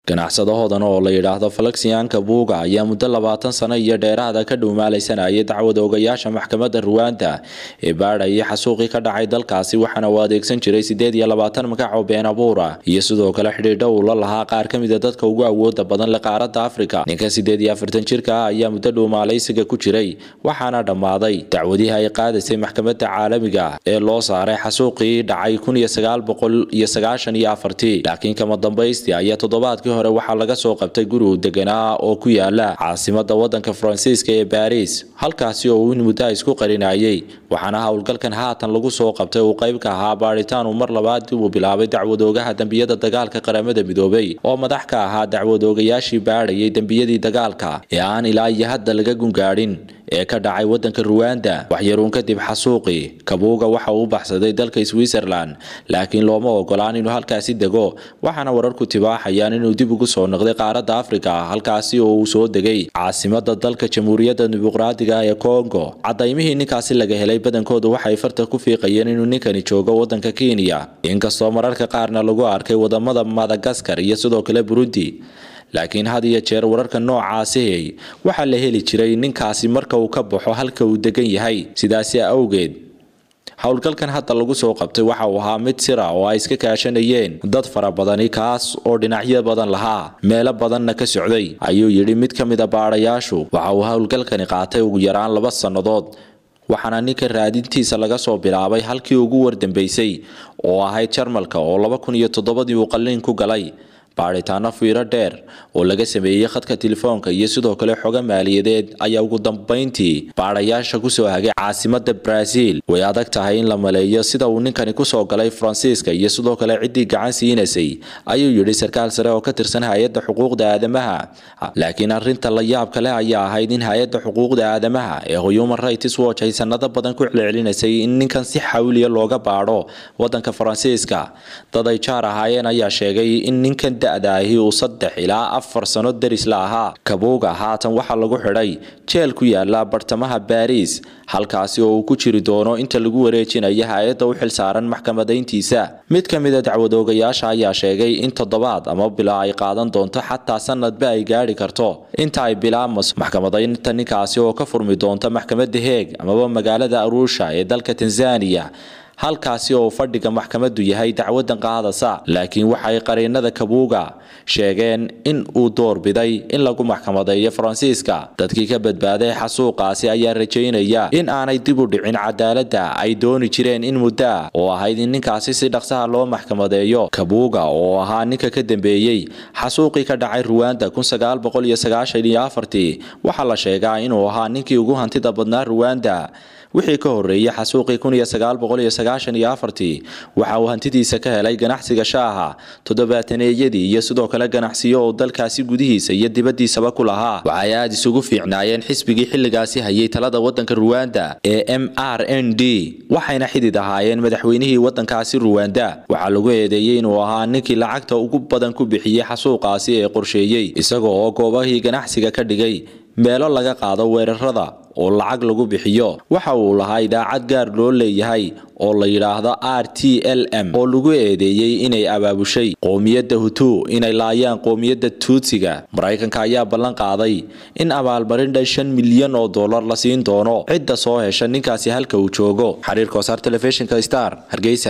ganacsadahoodan oo la yidhaahdo falaxianka buuga ayaa muddo labaatan sano iyo dheeraada ka dhowmaalaysanayay dacwada ogayaasha maxkamadda ruwaanda ee baadhayay xasuuqii ka dhacay dalkaasi waxaana uu adeegsan jiray siddeed iyo labaatan magac oo been abuura iyo sidoo kale xidhiidho uu la lahaa qaar ka mida dadka ugu awooda badan le qaaradda afrika ninka siddeed iyo afartan jirka ah ayaa muddo dhowmaalaysiga ku jiray waxaana dhammaaday dacwadihii ay qaadaysay maxkamadda caalamiga ee loo saaray xasuuqii dhacay kun iyo sagaal boqol iyo sagaashan iyo afartii laakiin kama dambaystii ayaa toddobaadkii hore waxaa laga soo qabtay guri uu deganaa oo ku yaala caasimada wadanka faransiiska ee baariis halkaasi oo uu in muddo isku qarinayay waxaana howlgalkan haatan lagu soo qabtay uu qayb ka ahaa baadhitaan uu mar labaad dib uu bilaabay dacwadoogaha dembiyada dagaalka qaramada midoobay oo madax ka ahaa dacwadoogayaashii baadhayay dembiyadii dagaalka ee aan ilaa iyo hadda laga gungaadhin ee ka dhacay wadanka ruwanda waxyaruun kadib xasuuqii kabuuga waxa uu baxsaday dalka switzerland laakiin looma ogolaan inuu halkaasi dego waxaana wararku tibaaxayaan inuu dib ugu soo noqday qaaradda afrika halkaasi oo uu soo degay caasimada dalka jamhuuriyadda dimuqraadiga ee congo cadaymihii ninkaasi laga helay badankoodu waxay farta ku fiiqayeen inuu ninkani joogo wadanka kenya inkastoo mararka qaarna lagu arkay wadamada madagaskar iyo sidoo kale burundi laakiin had iyo jeer wararka noocaasi waxaa la heli jiray ninkaasi marka uu ka baxo halka uu degan yahay sidaasi awgeed howlgalkan hadda lagu soo qabtay waxa uu ahaa mid sira oo ay iska kaashanayeen dad fara badani kaas oo dhinacyo badan lahaa meelo badanna ka socday ayuu yidhi mid ka mid a baadhayaashu waxa uu howlgalkani qaatay ugu yaraan laba sannadood waxaana ninka raadintiisa laga soo bilaabay halkii ugu wardambeysay oo ahayd jarmalka oo laba kun iyo toddobadii uu qalliin ku galay baadhitaano fiiro dheer oo laga sameeyey khadka telefoonka iyo sidoo kale xogo maaliyadeed ayaa ugu dambayntii baadhayaasha kusoo hagay caasimada brazil way adag tahay in la maleeyo sida uu ninkani kusoo galay faransiiska iyo sidoo kale ciddii gacan siinaysay ayuu yidhi sarkaal sare oo ka tirsan hay-adda xuquuqda aadamaha laakiin arinta la yaabka leh ayaa ahayd in hay-adda xuquuqda aadamaha ee human rights watch ay sanado badan ku celcelinaysay in ninkan si xawliya looga baadho wadanka faransiiska dad ay jaar ahaayeen ayaa sheegay in ninkan da'daahi uu saddex ilaa afar sano deris la ahaa kabuuga haatan waxaa lagu xidhay jeel ku yaala bartamaha baariis halkaasi oo uu ku jiri doono inta lagu wareejinayo hay-adda u xilsaaran maxkamadayntiisa mid ka mid a dacwadoogayaasha ayaa sheegay in toddobaad ama bilaa ay qaadan doonto xataa sanadba ay gaadhi karto inta ay bilaabmas maxkamadaynta ninkaasi oo ka furmi doonta maxkamadda heeg amaba magaalada aruusha ee dalka tanzaniya halkaasi oo fadhiga maxkamaddu yahay dacwadan qaadasa laakiin waxay qariinada kabuuga sheegeen in uu doorbiday in lagu maxkamadeeyo faransiiska dadkii ka badbaaday xasuuqaasi ayaa rajaynaya in aanay dib u dhicin cadaaladda ay dooni jireen in muddo ah oo ahayd in ninkaasi si dhaqsaha loo maxkamadeeyo kabuuga oo ahaa ninka ka dambeeyey xasuuqii ka dhacay ruwanda waxaa la sheegaa inuu ahaa ninkii ugu hantida badnaa ruwanda wixii ka horeeyey xasuuqii waxa uu hantidiisa ka helay ganacsiga shaaha toddobaataneeyadii iyo sidoo kale ganacsiyo oo dalkaasi gudihiisa iyo dibadiisaba ku lahaa waxay aada isugu fiicnaayeen xisbigii xilligaasi hayay talada wadanka ruwanda ee m r n d waxayna xidid ahaayeen madaxweynihii wadankaasi ruwanda waxaa lagu eedeeyey inuu ahaa ninkii lacagta ugu badan ku bixiyey xasuuqaasi ee qorsheeyey isaga oo goobahii ganacsiga ka dhigay meelo laga qaado weerarada oo lacag lagu bixiyo waxa uu lahaa idaacad gaar loo leeyahay oo la yidhaahdo r t l m oo lagu eedeeyey inay abaabushay qoomiyadda hutu inay laayaan qoomiyadda tuutsiga maraykanka ayaa ballan qaaday in abaalmarin dhan shan milyan oo dollar la siin doono cidda soo hesha ninkaasi halka uu joogo xiriirka wasaar telefishinka star hargeysa